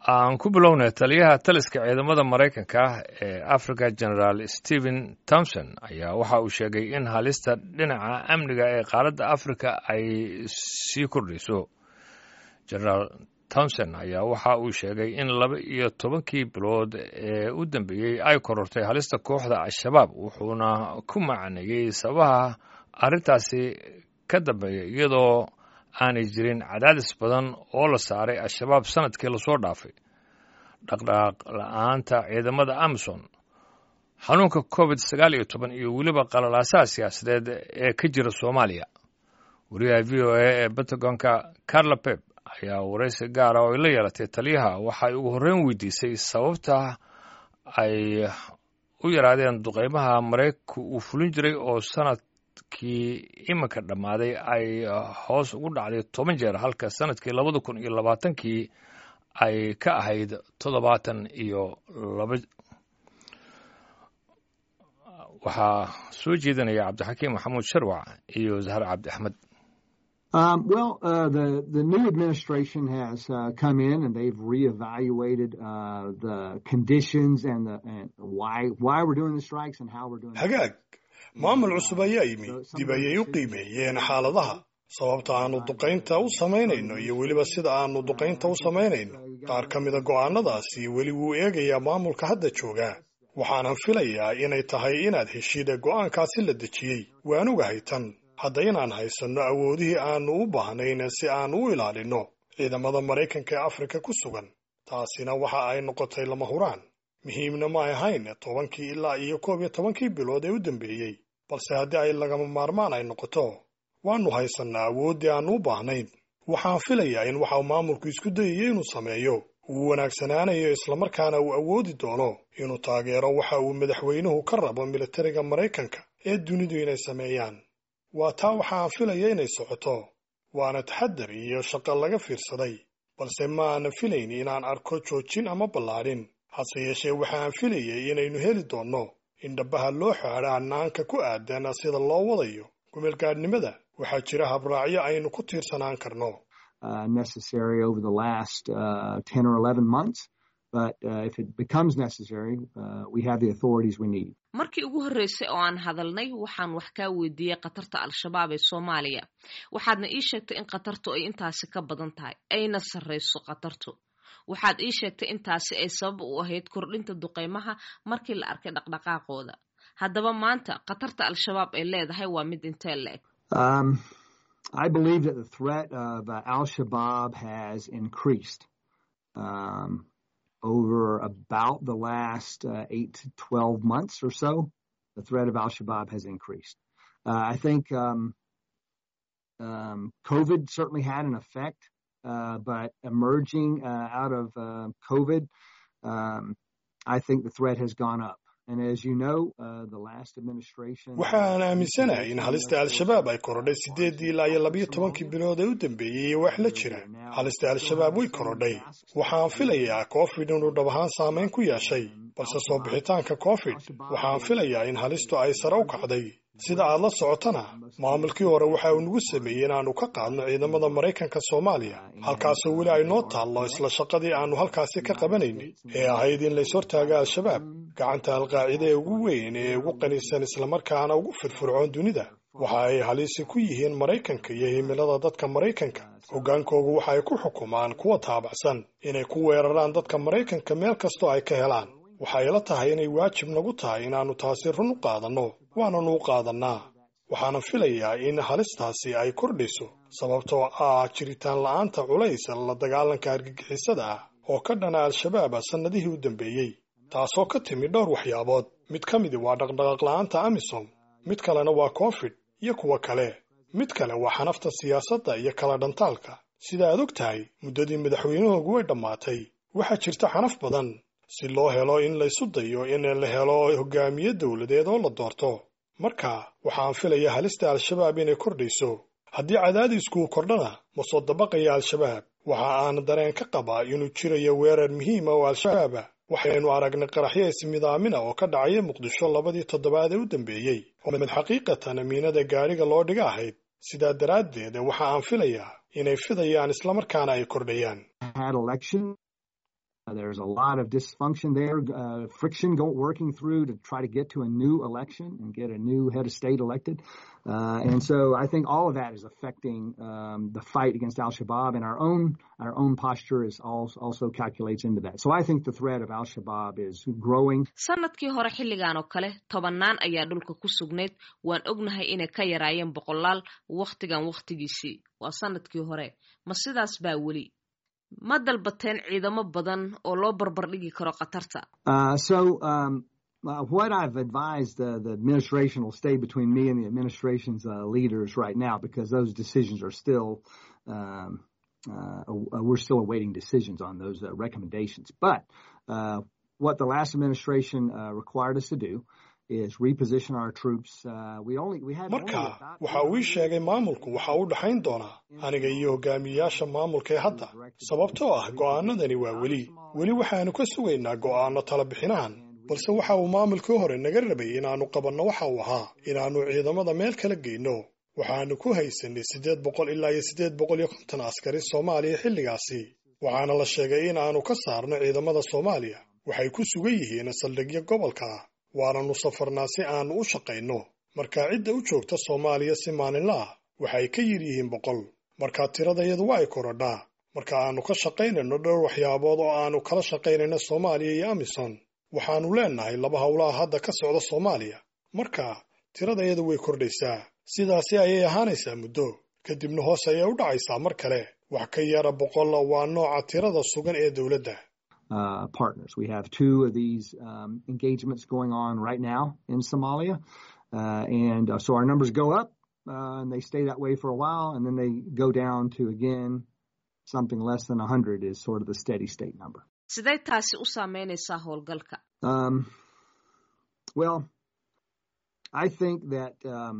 aan ku bilownay taliyaha taliska ciidamada maraykanka ee africa generaal stephen thomson ayaa waxa uu sheegay in halista dhinaca amniga ee qaaradda africa ay sii kordhayso generaal thomson ayaa waxa uu sheegay in laba iyo tobankii bilood ee u dambeeyey ay korortay halista kooxda al-shabaab wuxuuna ku macneeyey sababaha arrintaasi ka dambeeya iyadoo aanay jirin cadaadis badan oo la saaray al-shabaab sanadkii lasoo dhaafay dhaqdhaqaaq la-aanta ciidamada amison xanuunka covid sagaal iyo toban iyo weliba qalalaasaha siyaasadeed ee ka jira soomaaliya wariyaha v o a ee pentagonka carla pep ayaa waraysi gaara oo ay la yeelatay taliyaha waxay ugu horreyn weydiisay sababta ay u yaraadeen duqeymaha maraykanku uu fulin jiray oo sanad kii iminka dhammaaday ay hoos ugu dhacday toban jeer halka sanadkii labada kun iyo labaatankii ay ka ahayd toddobaatan iyo laba waxaa soo jeedinaya cabdixakiim maxamuud sharwac iyo zahar cabdi axmed Um, well, uh, the the new administration has uh, come in and they've reevaluated uh, the conditions and the and why why we're doing the strikes and how we're doing. hagaag maamul cusub ayaa yimi dib ayay u qiimeeyeen xaaladaha sababta aanu duqaynta u samaynayno iyo weliba sida aanu duqaynta u samaynayno qaar ka mida go'aanadaasi weli wuu eegayaa maamulka hadda jooga waxaanan filayaa inay tahay inaad heshida go'aankaasi la dejiyey waan ogahay tan hadda inaan haysanno awoodihii aanu u baahnayn si aanu u ilaalinno ciidamada maraykanka ee afrika ku sugan taasina waxa ay noqotay lama huraan muhiimna ma ahayn tobankii ilaa iyo koob iyo tobankii bilood ee u dambeeyey balse haddii ay lagama maarmaan ay noqoto waannu haysannaa awooddii aannu u baahnayn waxaan filayaa in waxau maamulku isku dayayo inuu sameeyo uu wanaagsanaanayo islamarkaana uu awoodi doono inuu taageero waxa uu madaxweynuhu ka rabo militariga maraykanka ee dunidu inay sameeyaan waa taa waxaan filaya inay socoto waana taxadar iyo shaqo laga fiirsaday balse ma aanan filayn inaan arko joojin ama ballaadhin hase yeeshee waxaan filayay inaynu heli doonno in dhabbaha loo xaadho hannaanka ku aadan sida loo wadayo gumeelgaadhnimada waxaa jira habraacyo aynu ku tiirsanaan karno markii ugu horreysay oo aan hadalnay waxaan wax kaa weydiiyey khatarta al-shabaab ee soomaaliya waxaadna ii sheegtay in khatartu ay intaasi ka badan tahay ayna sarrayso khatartu waxaad ii sheegtay intaasi ay sabab u ahayd kordhinta duqeymaha markii la arkay dhaqdhaqaaqooda haddaba maanta khatarta al-shabaab ay leedahay waa mid intee la eg I believe that the threat of uh, Al Shabaab has increased um, over about the last uh, eight to 12 months or so. The threat of Al Shabaab has increased. Uh, I think um, um, COVID certainly had an effect, but emerging out of COVID, I think the threat has gone up. waxaan aaminsanahay in halista al-shabaab ay korodhay siddeeddii ilaa iyo labiyo tobankii bilood ee u dambeeyey iyo wax la jira halista al-shabaab way korodhay waxaan filayaa covid inuu dhab ahaan saamayn ku yeeshay balse soo bixitaanka covid waxaan filayaa in halistu ay sare u kacday sida aad la socotana maamulkii hore waxa uu nagu sameeyey inaannu ka qaadno ciidamada maraykanka soomaaliya halkaasoo weli ay noo taallo isla shaqadii aannu halkaasi ka qabanaynay ee ahayd in lays hortaaga al-shabaab gacanta alqaacida ee ugu weyn ee ugu qanisan islamarkaana ugu firfircoon dunida waxa ay halisi ku yihiin maraykanka iyo himilada dadka maraykanka hoggaankoogu waxa ay ku xukumaan kuwa taabacsan inay ku weeraraan dadka maraykanka meel kastoo ay ka helaan waxay la tahay inay waajib nagu tahay inaannu taasi run u qaadanno waananu u qaadannaa waxaana filayaa in halistaasi ay kordhayso sababtoo ah jiritaan la'aanta culays la dagaalanka argagixisada ah oo ka dhana al-shabaab sannadihii u dambeeyey taasoo ka timi dhowr waxyaabood mid ka midi waa dhaqdhaqaaq la'aanta amisom mid kalena waa covid iyo kuwa kale mid kale waa xanafta siyaasadda iyo kala dhantaalka sida aad og tahay muddadii madaxweynahoogu way dhammaatay waxaa jirta xanaf badan si loo helo in laysu dayo in la helo hogaamiye dowladeed oo la doorto marka waxaan filaya halista al-shabaab inay kordhayso haddii cadaadiskuu kordhana ma soo dabaqaya al-shabaab waxa aan dareen ka qabaa inuu jirayo weerar muhiima oo al-shabaaba waxaynu aragnay qaraxyo ismidaamina oo ka dhacaya muqdisho labadii toddobaad ee u dambeeyey oo mid xaqiiqatan amiinada gaadhiga loo dhiga ahayd sidaa daraaddeed waxa aan filayaa inay fidayaan islamarkaana ay kordhayaan There's a lot of dysfunction there, uh, friction go, working through to try to get to a new election and get a new head of state elected. Uh, and so I think all of that is affecting um, the fight against Al Shabaab, and our own our own posture is also, also calculates into that. So I think the threat of Al Shabaab is growing. sanadkii hore xilligan oo kale tobannaan ayaa dhulka ku sugnayd waan ognahay inay ka yaraayeen boqolaal wakhtigan wakhtigiisii waa sanadkii hore ma sidaas baa weli ma dalbateen ciidamo badan oo loo barbar dhigi karo khatarta Uh, so um, uh, what I've advised uh, the administration will stay between me and the administration's uh, leaders right now because those decisions are still um, uh, uh, we're still awaiting decisions on those uh, recommendations. But uh, what the last administration uh, required us to do is reposition our troops. Uh, we only we had only marka about waxa uu ii sheegay maamulku waxa u dhaxayn doonaa aniga iyo hogaamiyayaasha maamulka ee hadda sababtoo ah go'aanadani waa weli weli waxaanu ka sugaynaa go'aano tala bixinahan balse waxa uu maamulkii hore naga rabay inaannu qabanno waxa uu ahaa inaannu ciidamada meel kala geyno waxaannu ku haysanay siddeed boqol ilaa iyo siddeed boqol iyo konton askari soomaaliya xilligaasi waxaana la sheegay in aanu ka saarno ciidamada soomaaliya waxay ku sugan yihiin saldhigyo gobolka ah waananu safarnaa si aannu u shaqayno marka cidda u joogta soomaaliya si maalinla ah waxay ka yir yihiin boqol marka tiradayadu waa ay korodhaa marka aannu ka shaqaynayno dhowr waxyaabood oo aannu kala shaqaynayno soomaaliya iyo amisom waxaannu leennahay laba howlaha hadda ka socda soomaaliya marka tiradayadu way kordhaysaa sidaasi ayay ahaanaysaa muddo kadibna hoos ayay u dhacaysaa mar kale wax ka yara boqol waa nooca tirada sugan ee dowladda uh, partners. We have two of these um, engagements going on right now in Somalia. Uh, and uh, so our numbers go up uh, and they stay that way for a while and then they go down to again something less than 100 is sort of the steady state number. sidee taasi u saameynaysaa howlgalka Um, well, I think that um,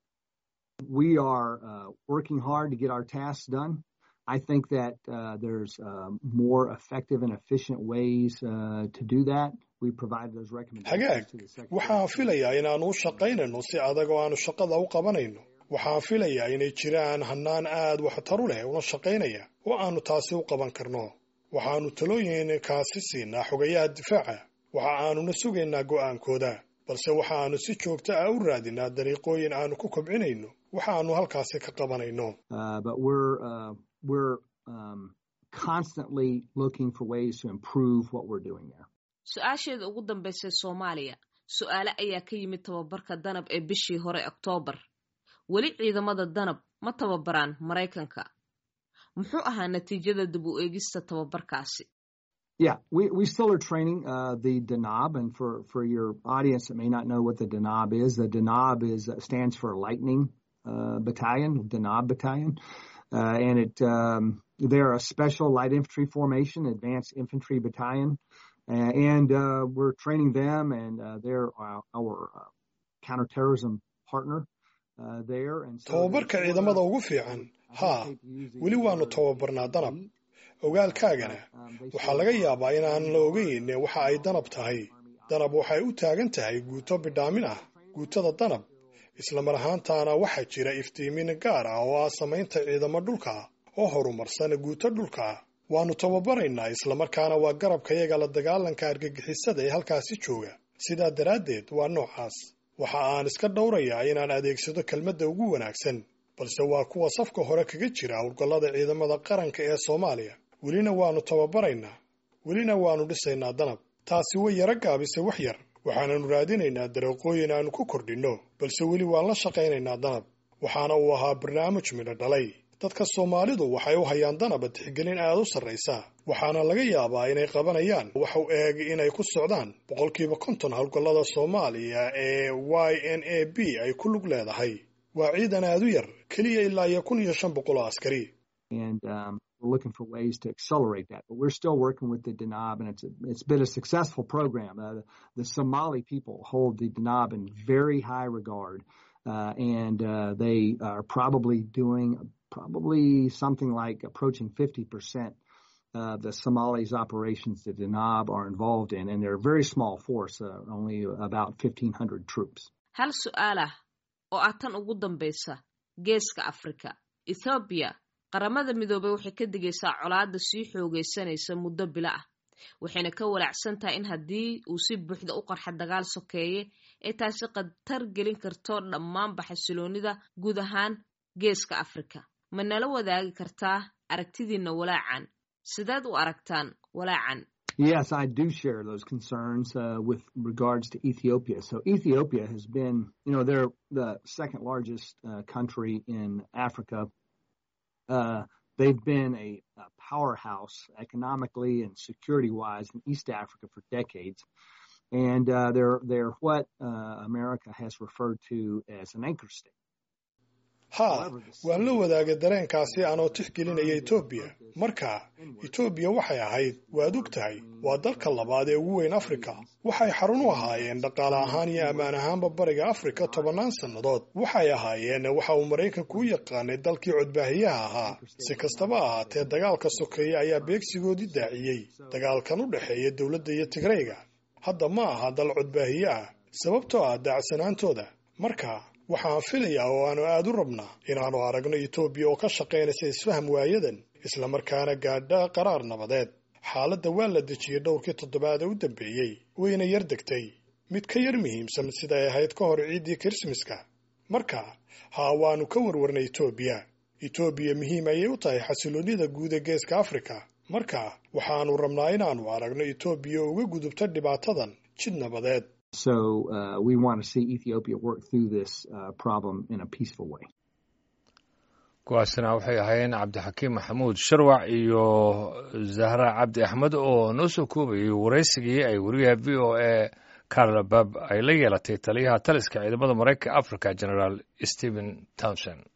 we are uh, working hard to get our tasks done. I think that uh, there's uh, more effective and efficient ways uh, to do that. We provided those recommendations hagaag to the Secretary. waxaan filayaa inaannu u shaqaynayno si adag oo aannu shaqada u qabanayno waxaan filayaa inay jiraan hannaan aad waxtaru leh una shaqaynaya oo aannu taasi u qaban karno waxaannu talooyin kaasi siinaa xogayaha difaaca waxa aanuna sugaynaa go'aankooda balse waxaannu si joogto ah u raadinaa dariiqooyin aannu ku kobcinayno waxaannu halkaasi ka qabanayno Uh, but we're uh, we're um, constantly looking for ways to improve what we're doing there. su-aasheeda ugu dambaysay soomaaliya su-aale ayaa ka yimid tababarka danab ee bishii hore oktoobar weli ciidamada danab ma tababaraan maraykanka muxuu ahaa natiijada dib u eegista tababarkaasi Yeah, we, we still are training uh, the Danab, and for, for your audience that may not know what the Danab is, the Danab is uh, stands for Lightning uh, Battalion, Danab Battalion, uh, and it um, they're a special light infantry formation, advanced infantry battalion, uh, and uh, we're training them, and uh, they're our, our uh, counterterrorism partner uh, there. And so tababarka they're ciidamada sort of- ugu fiican I haa hesitate to use the weli waannu word tababarnaa danab elite, ogaalkaagana um, they waxaa sort laga of- yaabaa inaan la ogeyn waxa ay danab tahay danab waxay u taagan tahay guuto bidhaamin ah guutada danab isla mar ahaantaana waxaa jira iftiimin gaar ah oo ah samaynta ciidamo dhulka ah oo horumarsan guuto dhulka ah waannu tababaraynaa islamarkaana waa garabkayaga la dagaalanka argagixisada ee halkaasi jooga sidaa daraaddeed waa noocaas waxa aan iska dhowrayaa inaan adeegsado kelmadda ugu wanaagsan balse waa kuwa safka hore kaga jira howlgallada ciidamada qaranka ee soomaaliya welina waannu tababaraynaa welina waannu dhisaynaa danab taasi way yaro gaabisay wax yar waxaananu raadinaynaa dariiqooyin aannu ku kordhinno balse weli waan la shaqaynaynaa danab waxaana uu ahaa barnaamij midho dhalay dadka soomaalidu waxay u hayaan danaba tixgelin aad u sarraysa waxaana laga yaabaa inay qabanayaan wax u eeg inay ku socdaan boqolkiiba konton howlgallada soomaaliya ee y n a b ay ku lug leedahay waa ciidan aad u yar keliya ilaa iyo kun iyo shan boqol oo askari and um, we're looking for ways to accelerate that. But we're still working with the Danab, and it's a, it's been a successful program. Uh, the, the Somali people hold the Danab in very high regard, uh, and uh, they are probably doing probably something like approaching 50 percent. Uh, the Somalis operations that Danab are involved in, and they're a very small force, uh, only about 1,500 troops. hal su-aal ah oo ah tan ugu dambaysa geeska afrika ethoobiya qaramada midoobey waxay ka digaysaa colaadda sii xoogaysanaysa muddo bilo ah waxayna ka walaacsan tahay in haddii uu si buuxda u qarxa dagaal sokeeye ay taasi khatar gelin karto dhammaanba xasiloonida guud ahaan geeska afrika ma nala wadaagi kartaa aragtidiinna walaacan sideed u aragtaan walaacan Yes, I do share those concerns uh, with regards to Ethiopia. So Ethiopia has been, you know, they're the second largest uh, country in Africa. Uh, they've been a, a, powerhouse economically and security-wise in East Africa for decades, and they're they're what America has referred to as an anchor state. haa waan la wadaagay dareenkaasi aanoo tixgelinaya etoobiya marka etoobiya waxay ahayd waad og tahay waa dalka labaad ee ugu weyn afrika waxay xarun u ahaayeen dhaqaale ahaan iyo ammaan ahaanba bariga afrika tobannaan sannadood waxay ahaayeen waxa uu maraykanku u yaqaanay dalkii codbaahiyaha ahaa si kastaba ahaatee dagaalka sokeeye ayaa beegsigoodii daaciyey dagaalkan u dhexeeya dowladda iyo tigrayga hadda ma aha dal codbaahiye ah sababtoo ah daacsanaantooda marka waxaan filayaa oo aanu aad u rabnaa inaannu aragno etoobiya oo ka shaqaynaysa isfaham waayadan islamarkaana gaadha qaraar nabadeed xaaladda waa la dejiyey dhowrkii toddobaad ee u dambeeyey wayna yar degtay mid ka yar muhiimsan siday ahayd ka hor ciiddii kirismaska marka haa waannu ka warwarnay etoobiya etoobiya muhiim ayay u tahay xasiloonnida guud ee geeska afrika marka waxaannu rabnaa inaannu aragno etoobiya uga gudubta dhibaatadan jid nabadeed So uh, we want to see Ethiopia work through this uh, problem in a peaceful way. kuwaasina waxay ahaayeen cabdixakiim maxamuud sharwac iyo zahra cabdi axmed oo noo soo koobayay waraysigii ay weriyaha v o a carla bab ay la yeelatay taliyaha taliska ciidamada maraykanka africa generaal stephen townson